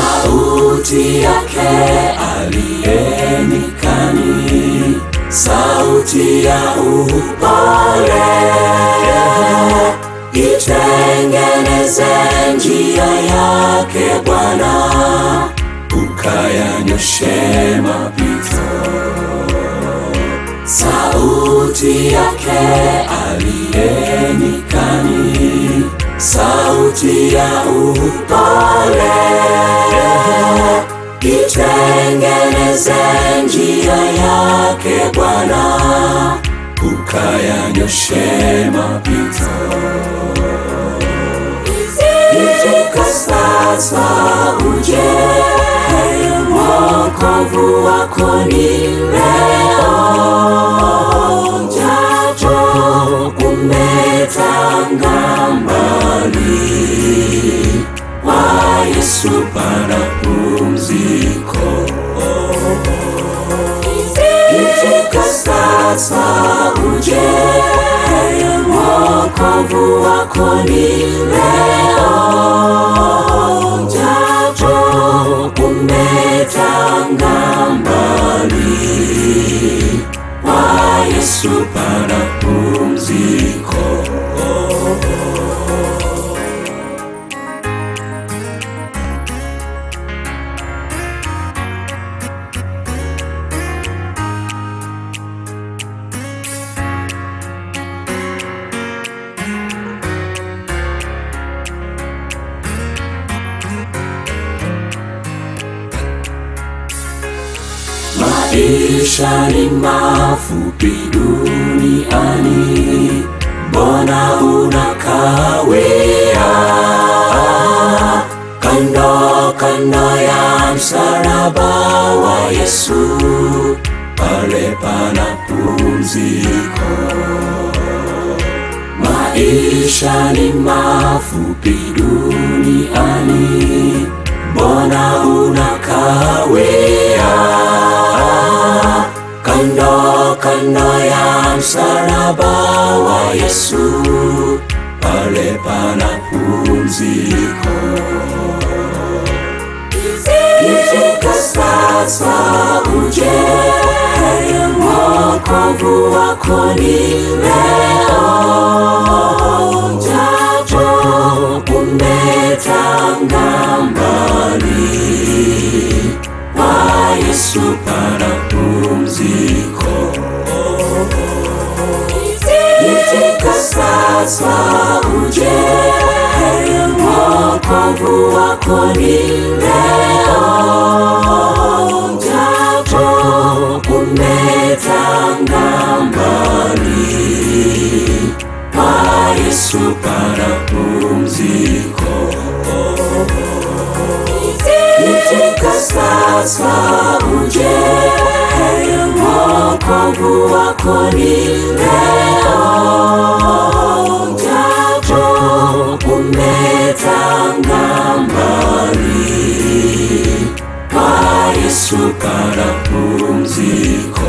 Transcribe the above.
sauti yake aliyenikani, sauti ya upole, itengeneze njia yake Bwana, ukayanyoshe mapito. Sauti yake aliyenikani, sauti ya upole, itengeneze njia yake Bwana, ukayanyoshe mapito. Itika sasa uje, wokovu wako ni leo, japo umetanga mbali, kwa Yesu pana pumziko. Itika sasa uje, wokovu wako ni leo, japo umetanga mbali, kwa Yesu pana pumziko. Maisha ni mafupi duniani, mbona unakawia kando kando ya msalaba wa Yesu, pale pana pumziko. Maisha ni mafupi duniani, mbona unakawia kando kando ya msalaba wa Yesu, pale pana pumziko. Ifika sasa uje, wokovu wako ni leo, japo umetanga mbali, kwa Yesu pana pumziko. Itika sasa uje, wokovu wako ni leo, japo umetanga mbali, kwa Yesu pana pumziko. Itika sasa uje, wokovu wako ni leo, japo umetanga mbali, kwa Yesu pana pumziko.